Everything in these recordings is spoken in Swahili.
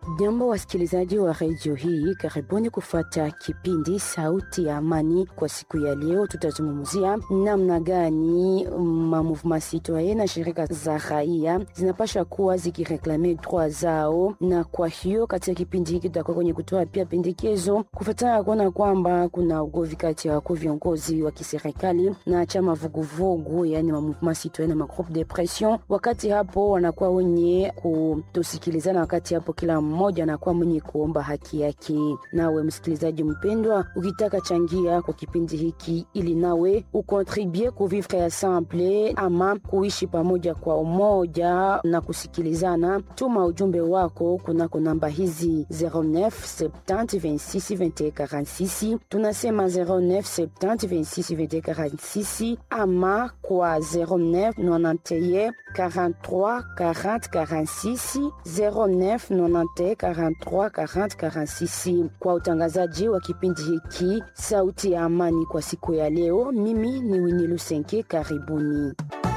Jambo wasikilizaji wa redio hii, karibuni kufuata kipindi Sauti ya Amani. Kwa siku ya leo, tutazungumzia namna gani mamouvement citoyen na shirika za raia zinapasha kuwa zikireklame droit zao, na kwa hiyo katika kipindi hiki tutakuwa kwenye kutoa pia pendekezo kufuatana kuona kwamba kuna ugovi kati ya wakuu viongozi wa kiserikali na chama vuguvugu, yani mamouvement citoyen na magroupe de pression. Wakati hapo wanakuwa wenye kutosikilizana, wakati hapo kila mmoja anakuwa mwenye kuomba haki yake. Nawe msikilizaji mpendwa, ukitaka changia kwa kipindi hiki ili nawe ukontribue kuvivre ensemble ama kuishi pamoja kwa umoja na kusikilizana, tuma ujumbe wako kunako namba hizi 09 70 26 21 46. Tunasema 09 70 26 21 46 ama kwa 09 91 43 40 46 09 91 43 40 46. Kwa utangazaji wa kipindi hiki Sauti ya Amani kwa siku ya leo, mimi ni Winnie Lusenke. Karibuni.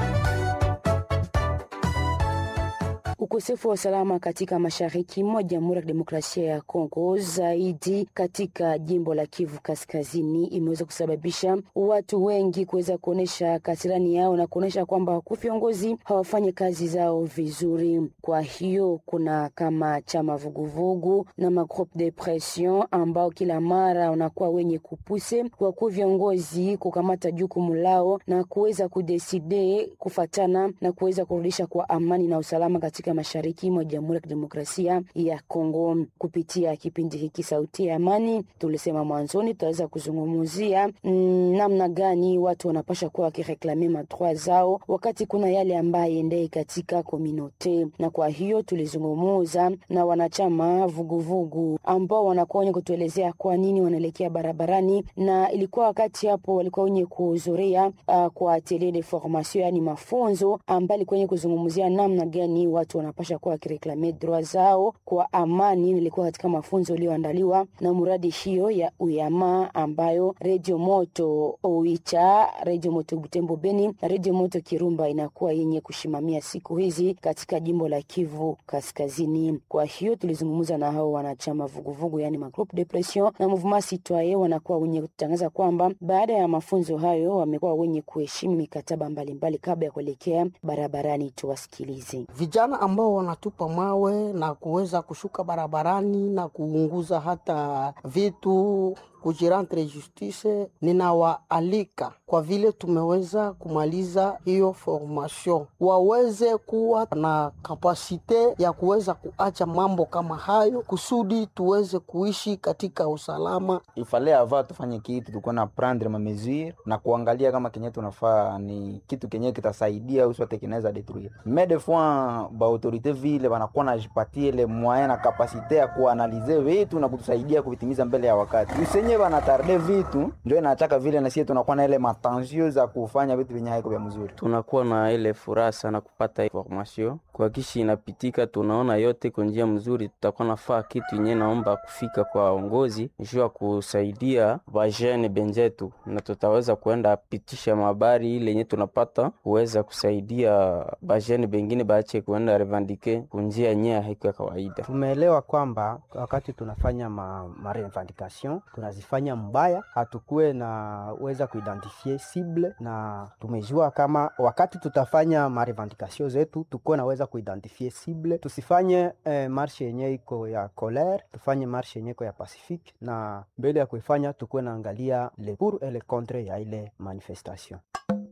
Ukosefu wa usalama katika mashariki mwa Jamhuri ya Kidemokrasia ya Kongo, zaidi katika jimbo la Kivu Kaskazini, imeweza kusababisha watu wengi kuweza kuonyesha kasirani yao na kuonyesha kwamba wakuu viongozi hawafanyi kazi zao vizuri. Kwa hiyo kuna kama chama vuguvugu na magroupe de pression ambao kila mara wanakuwa wenye kupuse wakuu viongozi kukamata jukumu lao na kuweza kudeside kufatana na kuweza kurudisha kwa amani na usalama katika mashariki mwa Jamhuri ya Kidemokrasia ya Kongo. Kupitia kipindi hiki Sauti ya Amani, tulisema mwanzoni tutaweza kuzungumzia mm, namna gani watu wanapasha kuwa wakireklame madroit zao wakati kuna yale ambaye endei katika kominote, na kwa hiyo tulizungumuza na wanachama vuguvugu ambao wanakuwa wenye kutuelezea kwa nini wanaelekea barabarani, na ilikuwa wakati hapo walikuwa wenye kuhudhuria uh, kwa atelier de formation, yani mafunzo ambayo ilikuwa wenye kuzungumzia namna gani watu wanapasha kuwa wakireklame droit zao kwa amani. Nilikuwa katika mafunzo iliyoandaliwa na muradi hiyo ya uyama ambayo redio moto Oicha, redio moto Butembo Beni na redio moto Kirumba inakuwa yenye kushimamia siku hizi katika jimbo la Kivu Kaskazini. Kwa hiyo tulizungumza na hao wanachama vuguvugu, yani magroupe de pression na mouvement citoyen, wanakuwa wenye kutangaza kwamba baada ya mafunzo hayo wamekuwa wenye kuheshimu mikataba mbalimbali kabla ya kuelekea barabarani. Tuwasikilize vijana ambao wanatupa mawe na kuweza kushuka barabarani na kuunguza hata vitu kujirantre justice, ninawaalika kwa vile tumeweza kumaliza hiyo formation, waweze kuwa na kapasite ya kuweza kuacha mambo kama hayo, kusudi tuweze kuishi katika usalama. Ifale ava tufanye kitu tukuwa na prendre ma mesure na kuangalia kama kenye tunafaa ni kitu kenye kitasaidia uswate kinaweza detruire mais des fois ba autorite vile banakuwa najipatie ile moyen na kapasite ya kuanalize vitu na kutusaidia kuvitimiza mbele ya wakati usenye banatarde vitu ndio inachaka vile na sisi tunakuwa na ile matensio za kufanya vitu vyenye haiko vya mzuri. Tunakuwa na ile furaha sana kupata information kwa kishi inapitika, tunaona yote kwa njia mzuri. Tutakuwa nafaa kitu yenye naomba kufika kwa waongozi juu ya kusaidia bajene benjetu, na tutaweza kuenda pitisha mabari ile yenye tunapata kuweza kusaidia bajene bengine baache kuenda revandike kunjia nye haiko ya kawaida. Tumeelewa kwamba wakati tunafanya ma, ma revendication tunazifanya mbaya, hatukuwe na weza kuidentifie cible, na tumejua kama wakati tutafanya ma revendication zetu tukuwe naweza kuidentifie cible, tusifanye eh, marshe yenye iko ya colere, tufanye marshe yenye iko ya pacifique, na mbele ya kuifanya tukuwe naangalia le pour et le contre ya ile manifestation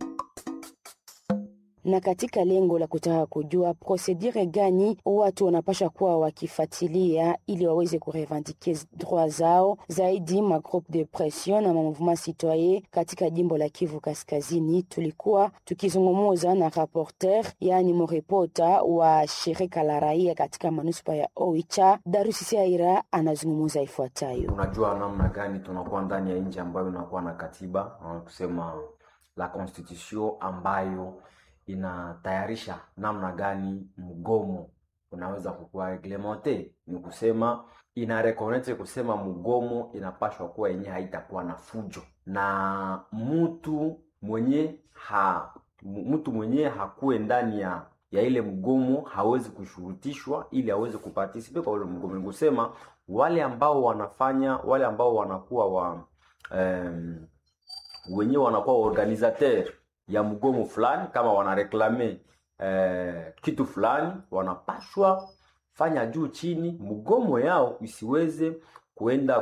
na katika lengo la kutaka kujua prosedure gani watu wanapasha kuwa wakifuatilia ili waweze kurevendike droit zao zaidi, ma groupe de pression na ma mouvement citoyen katika jimbo la Kivu Kaskazini, tulikuwa tukizungumuza na rapporteur, yani mrepota wa shirika la raia katika manuspa ya Oicha. Darusi Saira anazungumuza ifuatayo. Unajua namna gani tunakuwa ndani ya nchi ambayo inakuwa na katiba kusema la constitution ambayo inatayarisha namna gani mgomo unaweza kukuwa reglemente. Ni kusema ina reconnect kusema mgomo inapashwa kuwa yenye haitakuwa na fujo na mtu mwenye ha mtu mwenye hakuwe ndani ya ya ile mgomo hawezi kushurutishwa ili aweze kupartisipe kwa ule mgomo. Ni kusema wale ambao wanafanya wale ambao wanakuwa wa um, wenyewe wanakuwa organisateur ya mgomo fulani, kama wanareklame eh, kitu fulani, wanapashwa fanya juu chini mgomo yao isiweze kuenda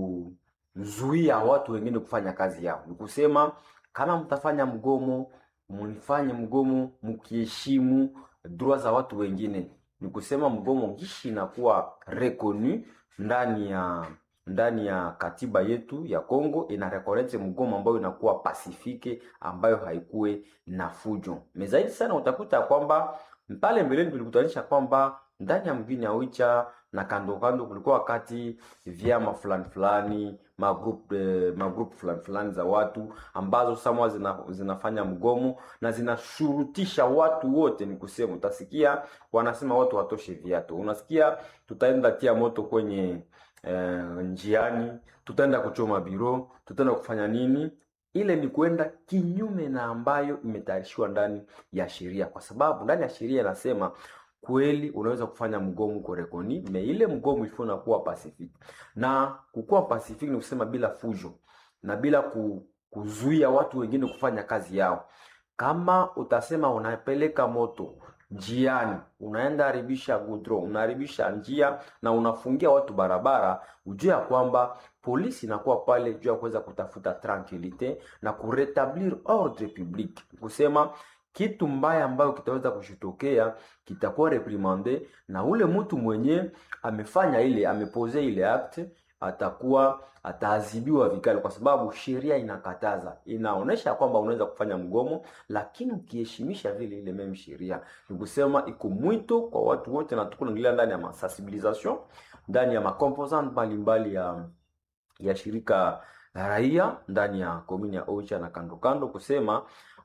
kuzuia watu wengine kufanya kazi yao. Ni kusema kama mtafanya mgomo, mlifanye mgomo mkiheshimu droit za watu wengine. Ni kusema mgomo gishi inakuwa reconu ndani ya ndani ya katiba yetu ya Kongo ina recognize mgomo ambayo inakuwa pasifike, ambayo haikuwe na fujo. Mezaidi sana utakuta kwamba pale mbeleni tulikutanisha kwamba ndani ya mgini ya Oicha na kando kando kulikuwa wakati vyama fulani fulani magroup eh, magroup fulani fulani za watu ambazo samwa zina, zinafanya mgomo na zinashurutisha watu wote. Ni kusema utasikia wanasema watu watoshe viatu, unasikia tutaenda tia moto kwenye eh, njiani, tutaenda kuchoma biro, tutaenda kufanya nini ile ni kwenda kinyume na ambayo imetayarishiwa ndani ya sheria, kwa sababu ndani ya sheria inasema kweli unaweza kufanya mgomo korekoni me ile mgomo ifo nakuwa pacific, na kukuwa pacific ni kusema bila fujo na bila ku, kuzuia watu wengine kufanya kazi yao. Kama utasema unapeleka moto njiani, unaenda haribisha gudro, unaharibisha njia na unafungia watu barabara, ujue ya kwamba polisi inakuwa pale juu ya kuweza kutafuta tranquilite na kuretablir ordre public, kusema kitu mbaya ambayo kitaweza kushitokea kitakuwa reprimande na ule mtu mwenye amefanya ile amepose ile acte atakuwa ataadhibiwa vikali, kwa sababu sheria inakataza, inaonesha kwamba unaweza kufanya mgomo, lakini ukiheshimisha vile ile meme sheria. Ni kusema iko mwito kwa watu wote, na tuko naingilia ndani ya masensibilisation ndani ya makomposant mbalimbali ya ya shirika la raia ndani ya komini ya Oicha na kando kando, kusema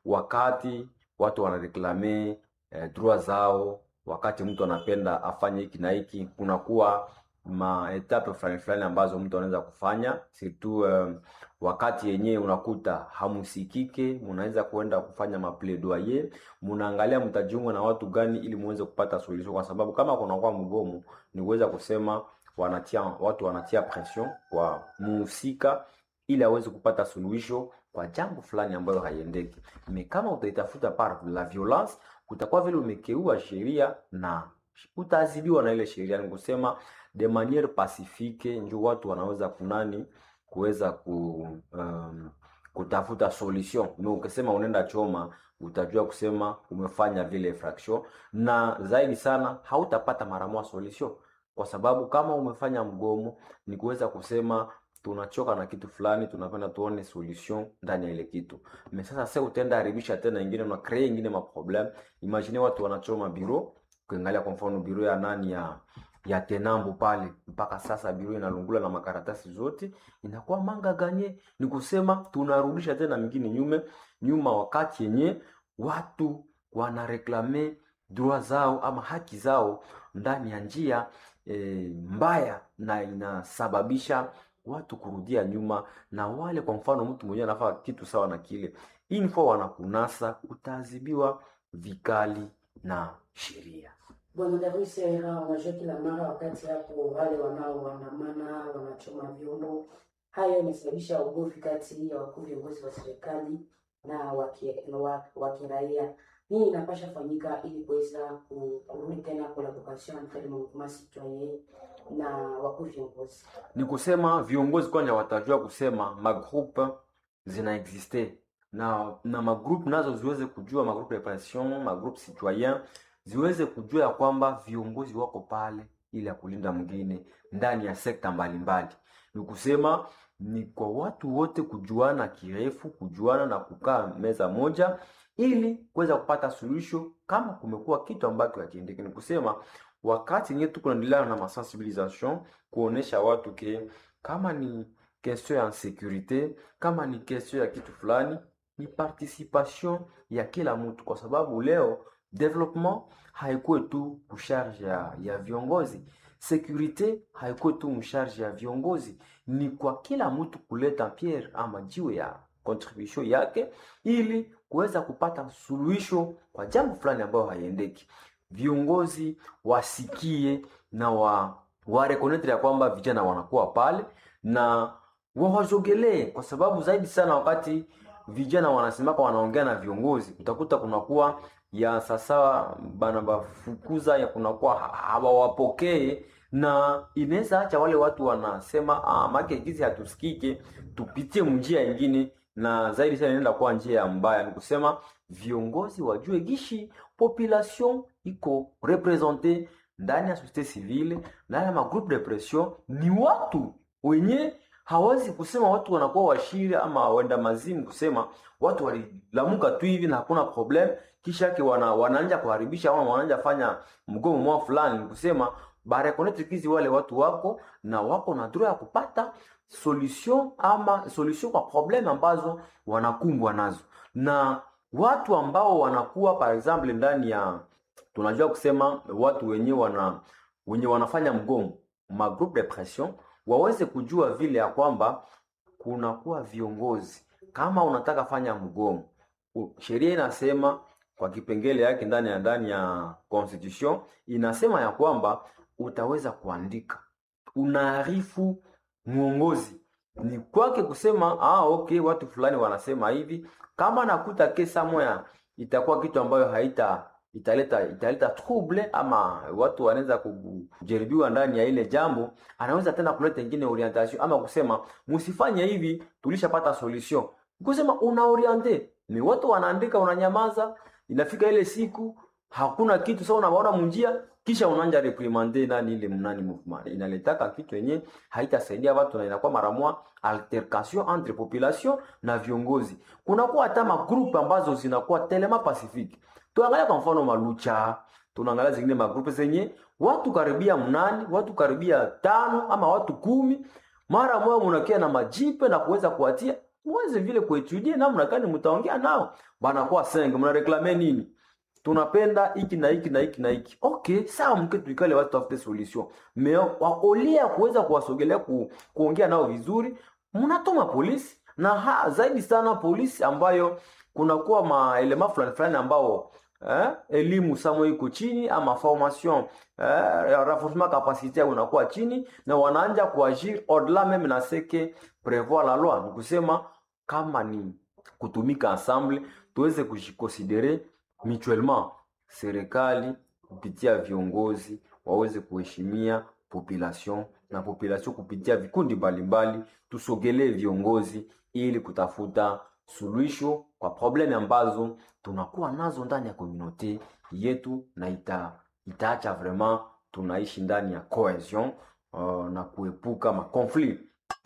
wakati watu wanareklame eh, droit zao, wakati mtu anapenda afanye hiki na hiki, kunakuwa maetape fulani fulani ambazo mtu anaweza kufanya surtout um, wakati yenyewe unakuta hamusikike, munaweza kuenda kufanya mapledoyer, munaangalia mtajiunga na watu gani ili muweze kupata solution, kwa sababu kama kunakuwa mgomo ni kuweza kusema wanatia watu wanatia pression kwa muhusika ili aweze kupata suluhisho kwa jambo fulani ambayo haiendeki. Me kama utaitafuta par la violence, kutakuwa vile umekeua sheria na utaadhibiwa na ile sheria. Ni kusema de maniere pacifique, ndio watu wanaweza kunani kuweza ku um, kutafuta solution. Me ukisema unaenda choma, utajua kusema umefanya vile infraction, na zaidi sana hautapata mara moja solution, kwa sababu kama umefanya mgomo ni kuweza kusema tunachoka na kitu fulani, tunapenda tuone solution ndani ya ile kitu. Mais sasa sasa utaenda haribisha tena ingine na create ingine ma problem. Imagine watu wanachoma biro, kuangalia kwa mfano biro ya nani ya ya Tenambo pale, mpaka sasa biro inalungula na makaratasi zote, inakuwa manga ganye. Ni kusema tunarudisha tena mingine nyume nyuma, wakati yenye watu wanareklame droit zao ama haki zao ndani ya njia e, mbaya na inasababisha watu kurudia nyuma, na wale kwa mfano mtu mwenyewe anafanya kitu sawa na kile info wanakunasa, utaadhibiwa vikali na sheria. Bwana Davis, unajua kila mara wakati hapo wale wanaoandamana wanachoma vyombo, hayo imesababisha ugomvi kati ya wakuu viongozi wa serikali na wa kiraia. Nini inapasha fanyika ili kuweza kurudi tena collaboration entre le mouvement citoyen na wakuu viongozi? Ni kusema viongozi kwanja watajua kusema magroupe zina existe na na magroupe nazo ziweze kujua magroupe de pression, magroupe citoyen ziweze kujua ya kwamba viongozi wako pale ili ya kulinda mwingine ndani ya sekta mbalimbali. Ni kusema ni kwa watu wote kujuana kirefu, kujuana na kukaa meza moja ili kuweza kupata suluhisho kama kumekuwa kitu ambacho hakiendeki. Ni kusema wakati yenyewe tuko naendelea na masensibilisation kuonesha watu ke kama ni question ya securite, kama ni question ya kitu fulani, ni participation ya kila mtu, kwa sababu leo development haikuwe tu kusharge ya, ya viongozi securite haikuwe tu msharge ya viongozi, ni kwa kila mtu kuleta pierre ama jiwe ya contribution yake ili kuweza kupata suluhisho kwa jambo fulani ambayo haiendeki. Viongozi wasikie na wa warekonetre ya kwamba vijana wanakuwa pale na wawazogelee, kwa sababu zaidi sana wakati vijana wanasemaka wanaongea na viongozi, utakuta kunakuwa ya sasa bana bafukuza ya kunakuwa hawawapokee na inaweza acha wale watu wanasema ah, make gizi hatusikike, tupitie njia ingine, na zaidi sana inaenda kuwa njia ya mbaya. Ni kusema viongozi wajue gishi population iko represente ndani ya societe civile, ndani ya magroupe de pression, ni watu wenye hawezi kusema watu wanakuwa washiri ama wenda mazimu, kusema watu walilamuka tu hivi na hakuna problem, kisha yake wana, wanaanja kuharibisha ama wanaanja fanya mgomo mwao fulani, ni kusema barekonete kizi wale watu wako na wako na droit ya kupata solution ama solution kwa problem ambazo wanakumbwa nazo, na watu ambao wanakuwa par example ndani ya tunajua kusema watu wenye wana wenye wanafanya mgomo ma groupe de pression waweze kujua vile ya kwamba kunakuwa viongozi. Kama unataka fanya mgomo, u- sheria inasema kwa kipengele yake ndani ya ndani ya constitution inasema ya kwamba utaweza kuandika, unaarifu mwongozi ni kwake kusema ah, okay, watu fulani wanasema hivi. Kama nakuta kesa moya itakuwa kitu ambayo haita italeta italeta trouble ama watu wanaweza kujaribiwa ndani ya ile jambo, anaweza tena kuleta ingine orientation ama kusema msifanye hivi, tulishapata solution. Kusema una oriente ni watu wanaandika, unanyamaza, inafika ile siku hakuna kitu. Sasa unaona munjia, kisha unaanja reprimande nani ile mnani movement, inaletaka kitu yenye haitasaidia watu na inakuwa mara moja altercation entre population na viongozi. Kunakuwa hata magrupu ambazo zinakuwa telema pacifique tuangalia kwa mfano malucha tunaangalia zingine magrupu zenye watu karibia mnani watu karibia tano ama watu kumi mara moja munakia na majipe na kuweza kuwatia muweze vile kuetudie namna gani mtaongea nao banakuwa senge mnareklame nini tunapenda hiki na hiki na hiki na hiki okay sawa mke tuikale watu tafute solution me waolia kuweza kuwasogelea ku, kuongea nao vizuri mnatuma polisi na ha, zaidi sana polisi ambayo kunakuwa maelema fulani fulani ambao eh, elimu samo iko chini ama formation eh, renforcement capacité unakuwa chini na wanaanja kuagir au-delà meme na seke prevoir la loi ni kusema kama ni kutumika ensemble tuweze kujikonsidere mutuellement serikali kupitia viongozi waweze kuheshimia population na population kupitia vikundi mbalimbali tusogelee viongozi ili kutafuta suluhisho kwa probleme ambazo tunakuwa nazo ndani ya komunote yetu na ita, itaacha vraiment tunaishi ndani ya cohesion uh, na kuepuka makonflit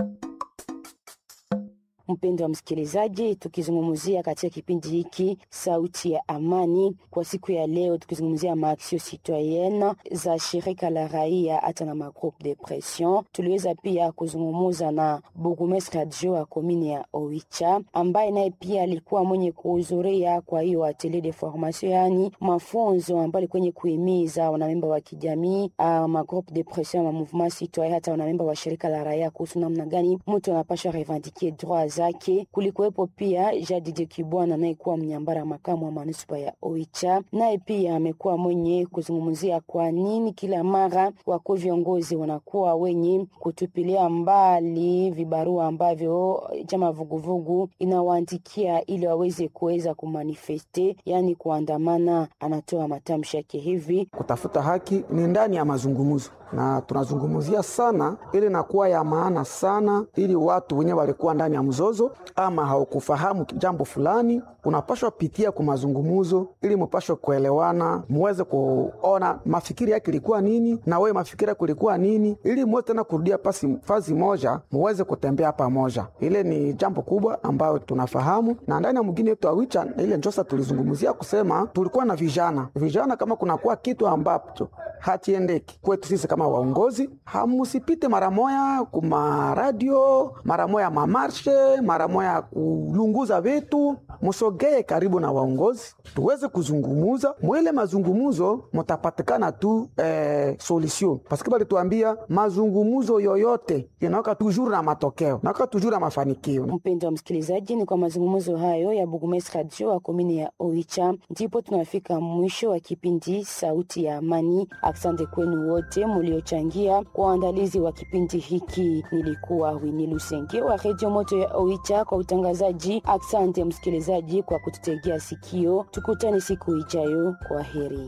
Mpendo wa msikilizaji, tukizungumzia katika kipindi hiki sauti ya amani kwa siku ya leo, tukizungumzia maaksio citoyenne za shirika la raia hata na magroupe de pression. Tuliweza pia kuzungumuza na burgomestre adjoint wa komini ya Oicha ambaye naye pia alikuwa mwenye kuhudhuria kwa hiyo atelier de formation, yani mafunzo ambayo alikuwa kwenye kuhimiza wanamemba wa kijamii uh, magroupe de pression ma mouvement citoyen hata wanamemba wa shirika la raia kuhusu namna gani mtu anapasha revendiquer droit zake. Kulikuwepo pia Jadide Kibwana anayekuwa mnyambara makamu wa manuspa ya Oicha, naye pia amekuwa mwenye kuzungumzia kwa nini kila mara wakuu viongozi wanakuwa wenye kutupilia mbali vibarua ambavyo chama vuguvugu inawaandikia ili waweze kuweza kumanifeste, yani kuandamana. Anatoa matamshi yake hivi: kutafuta haki ni ndani ya mazungumzo na tunazungumzia sana ili nakuwa ya maana sana, ili watu wenyewe walikuwa ndani ya mzozo ama haukufahamu jambo fulani, unapashwa pitia kwa mazungumzo ili mupashwe kuelewana, muweze kuona mafikiri yake ilikuwa nini na wewe mafikiri yako ilikuwa nini, ili muweze tena kurudia pasi fazi moja, muweze kutembea pamoja. Ile ni jambo kubwa ambayo tunafahamu, na ndani ya mwingine wetu Awicha ile njosa tulizungumzia kusema tulikuwa na vijana vijana, kama kunakuwa kitu ambacho hatiendeki kwetu sisi kama waongozi, hamusipite mara moya kuma radio, mara moya mamarshe, mara moya kulunguza vitu, musogee karibu na waongozi tuweze kuzungumuza. Mwile mazungumuzo mutapatikana tu eh, solution paske balituambia mazungumuzo yoyote inawaka tujuru na matokeo nawaka tujuru na mafanikio. Mpendo wa msikilizaji, ni kwa mazungumzo hayo ya Burgomestre Radio wa komini ya Oicha ndipo tunafika mwisho wa kipindi Sauti ya Amani. Asante kwenu wote muliochangia kwa uandalizi wa kipindi hiki. Nilikuwa Wini Lusenge wa Redio Moto ya Oicha kwa utangazaji. Asante msikilizaji kwa kututegea sikio. Tukutane siku ijayo. Kwa heri.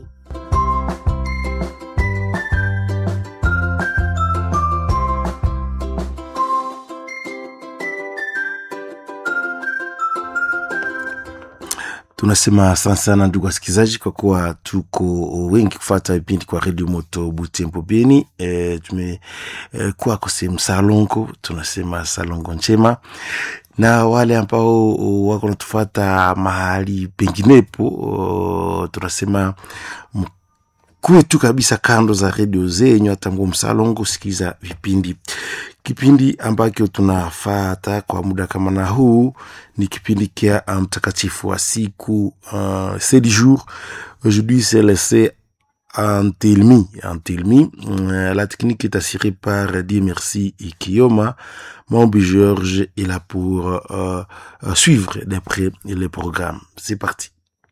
Tunasema asante sana ndugu wasikilizaji, kwa kuwa tuko wengi kufata vipindi kwa redio moto Butembo Beni. E, tumekuwa e, kusehemu Salongo, tunasema Salongo njema, na wale ambao wako natufata mahali penginepo, tunasema kuwe tu kabisa kando za redio zenyu, hata nguo msalongo sikiza vipindi. Kipindi ambacho tunafata kwa muda kama na huu ni kipindi kia mtakatifu wa siku uh, c'est du jour aujourd'hui c'est laissé Antelmi, Antelmi. Euh, la technique est assurée par Dieu Merci et Kiyoma. Mambi Georges est là pour euh, euh, suivre de près les programmes. C'est parti.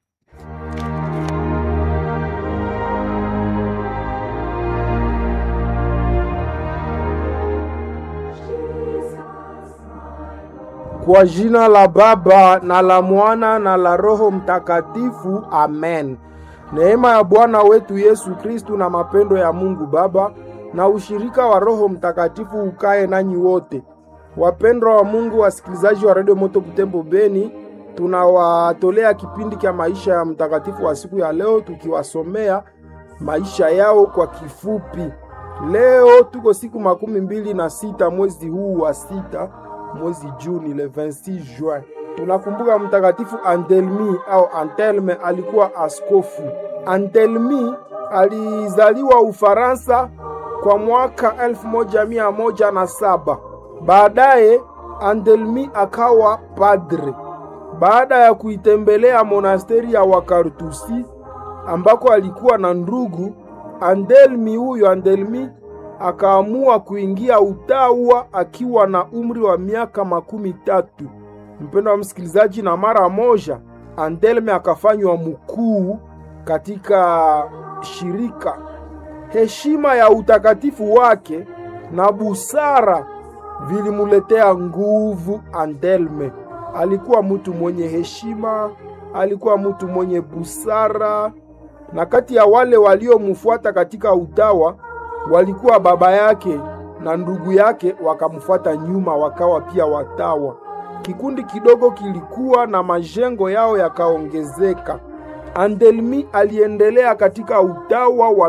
Kwa jina la Baba na la Mwana na la Roho Mtakatifu, amen. Neema ya Bwana wetu Yesu Kristu na mapendo ya Mungu Baba na ushirika wa Roho Mtakatifu ukae nanyi wote. Wapendwa wa Mungu, wasikilizaji wa Radio Moto Butembo Beni, tunawatolea kipindi cha maisha ya mtakatifu wa siku ya leo, tukiwasomea maisha yao kwa kifupi. Leo tuko siku makumi mbili na sita mwezi huu wa sita mwezi Juni, le 26 juin. Tunakumbuka mtakatifu Andelmi au Antelme, alikuwa askofu. Antelmi alizaliwa Ufaransa kwa mwaka elfu moja mia moja na saba. Baadaye Andelmi akawa padre baada ya kuitembelea monasteri ya Wakartusi ambako alikuwa na ndugu. Andelmi huyo Andelmi akaamua kuingia utawa akiwa na umri wa miaka makumi tatu. Mpendo wa msikilizaji, na mara moja Andelme akafanywa mkuu katika shirika. Heshima ya utakatifu wake na busara vilimuletea nguvu. Andelme alikuwa mtu mwenye heshima, alikuwa mtu mwenye busara, na kati ya wale waliomfuata katika utawa walikuwa baba yake na ndugu yake wakamfuata nyuma, wakawa pia watawa. Kikundi kidogo kilikuwa na majengo yao yakaongezeka. Andelmi aliendelea katika utawa wa